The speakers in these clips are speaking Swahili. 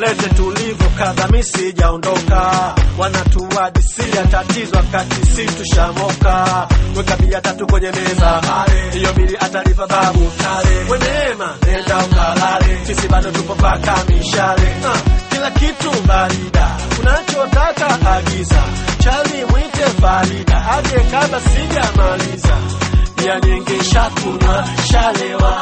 nieleze tulivyo kadha, mi sijaondoka, wanatuadisia tatizo wakati si tushamoka. Weka bia tatu kwenye meza, hiyo bili atalipa babu tale. We neema, nenda ukalale, sisi bado tupo paka mishale. Ah, kila kitu barida, unachotaka agiza, chali mwite Farida aje kabla sijamaliza bia nyingi shakunywa shalewa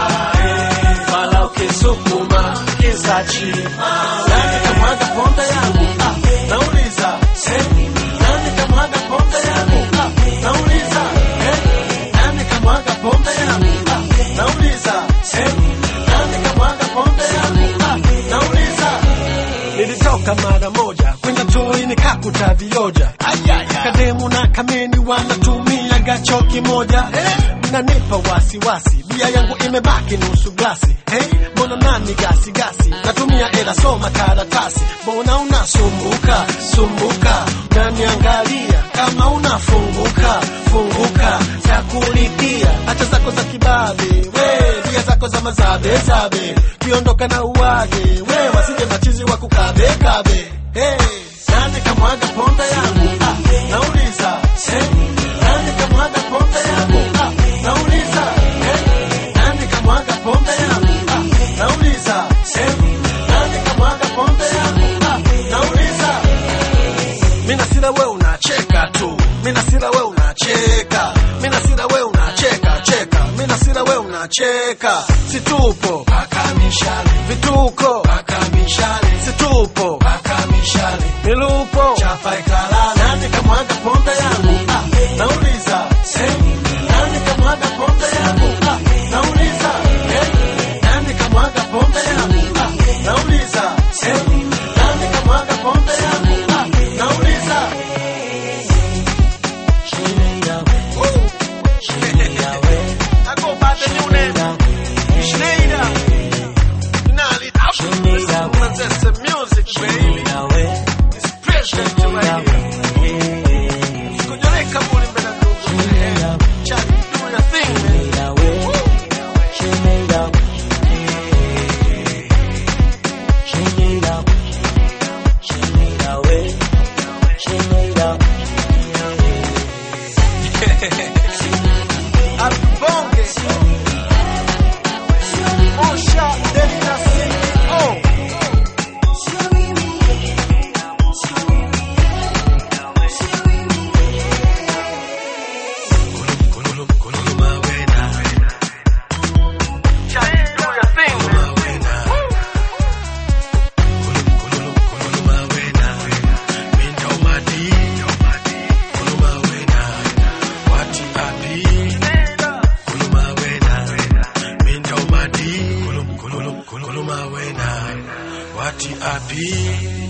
ae, wala ukisukuma kizachi nani kamwaga pombe yangu ah, nauliza eh, nani kamwaga pombe yangu ah, nauliza eh, nani kamwaga pombe yangu ah, nauliza eh, nani kamwaga pombe yangu ah, nauliza nilitoka mara moja kwenda toi nikakuta vioja kademu na kameni wanatumia gacho kimoja mnanipa wasiwasi bia yangu imebaki nusu glasi hey, mbona nani gasi gasi natumia ela soma karatasi mbona unasumbuka sumbuka naniangalia kama unafunguka funguka za kulipia hacha zako za kibabe we bia zako za mazabe zabe kiondoka na uwage we wasije machizi wa kukabe kabe hey. nani kamwaga pombe yangu ah, nauliza eh, nani kamwaga pombe yangu ah, nauliza eh, nani kamwaga pombe yangu ah, nauliza eh, nani kamwaga pombe yangu ah, nauliza mina sila we unacheka tu mina sila we unacheka mina sila we unacheka cheka mina sila we unacheka situpo paka mishale vituko paka mishale situpo paka mishale milupo chapa ikalala nani kamwaga pombe yangu ah, nauliza eh, nani kamwaga pombe yangu ah, nauliza eh, nani kamwaga pombe yangu ah, nauliza eh, nani kamwaga pombe yangu ah, nauliza I go by the new name. Schneider. Nali, that's the music, baby. It's president right here. Sikujoleka muli mbele ndugu. Charlie, do your thing, man. Woo. Albonge. Osha Delina C.O. Charlie, do your thing, man. Woo. Wati api